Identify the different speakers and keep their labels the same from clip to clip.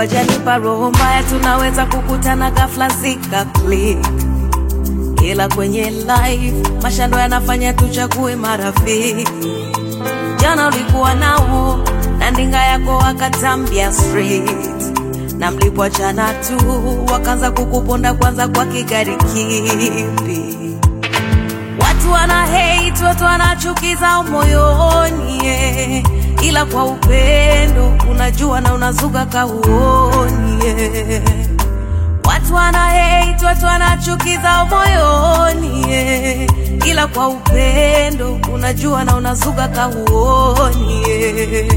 Speaker 1: Mungu ajanipa roho mbaya, tunaweza kukutana ghafla zika click, ila kwenye life mashando yanafanya tuchague marafiki. Jana ulikuwa nao na ndinga yako wakatambia straight, na mlipoachana tu wakaanza kukuponda kwanza kwa kigari kipi Watu wana hate, watu wanachukiza moyoni yeah. Ila kwa upendo unajua na unazuga kauoni yeah. Watu wana hate, watu wanachukiza moyoni yeah. Ila kwa upendo unajua na unazuga kauoni yeah.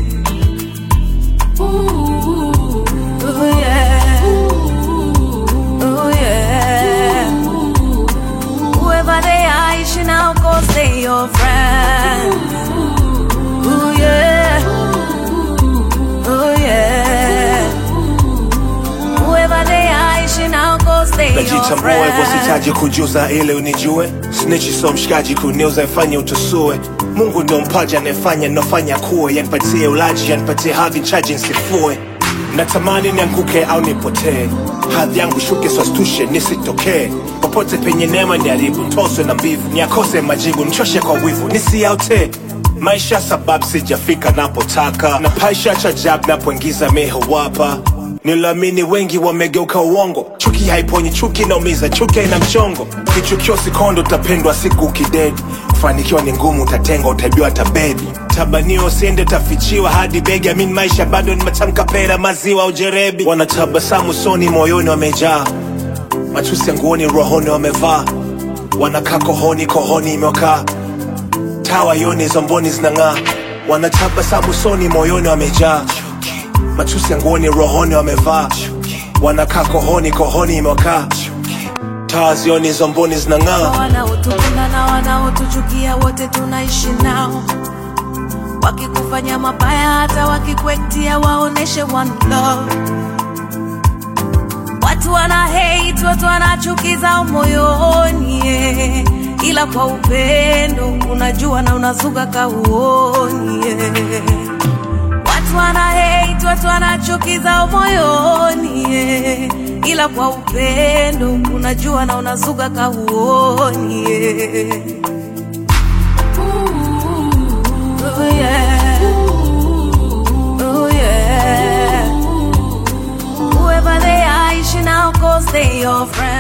Speaker 1: Ooh, yeah. Ooh, yeah. Whoever they are, you should now go say your friend. Ooh yeah, ooh yeah. Whoever they are, you should now go say your
Speaker 2: najitambua hivyo
Speaker 1: friend.
Speaker 2: sitaji kujuza ili unijue snitchi so mshikaji kuniuza ifanye utusue mungu ndo mpaji anayefanya nofanya kuwe yanipatie ulaji yanipatie hadhi chaji nsifue natamani nianguke au nipotee hadhi yangu shuke swastushe nisitokee popote penye neema niharibu ntoswe na mbivu niakose majibu nchoshe kwa wivu nisiaute maisha sababu sijafika napotaka na paisha cha jab napoingiza mehowapa Nilamini wengi wamegeuka uongo, chuki haiponyi, chuki inaumiza, chuki ina mchongo. Kichukio sikondo, utapendwa siku ukidedi. Kufanikiwa ni ngumu, utatengwa, utaibiwa hata bebi. Tabanio usiende, utafichiwa hadi begi. Amini maisha bado ni matamka, pera, maziwa, ujerebi. Wanatabasamu soni, moyoni wamejaa matusi ya nguoni, rohoni wamevaa. Wanakaa kohoni, kohoni imewakaa tawa yoni, zomboni zinang'aa. Wanatabasamu soni, moyoni wamejaa matusi ya nguoni rohoni wamevaa wanakaa kohoni kohoni imewakaa taa zioni zomboni zinang'aa
Speaker 1: wanaotupenda na wanaotuchukia wote tunaishi nao, wakikufanya mabaya hata wakikwetia waoneshe one love. Watu wana hate, watu wanachukiza moyoni yeah. Ila kwa upendo unajua na unazuga kauoni yeah. Watu wana hate, watu wanachukiza moyoni yeah. Ila kwa upendo unajua na unazuga kauoni yeah. Ooh, yeah. Ooh, yeah. Whoever they are, you should now go say your friend.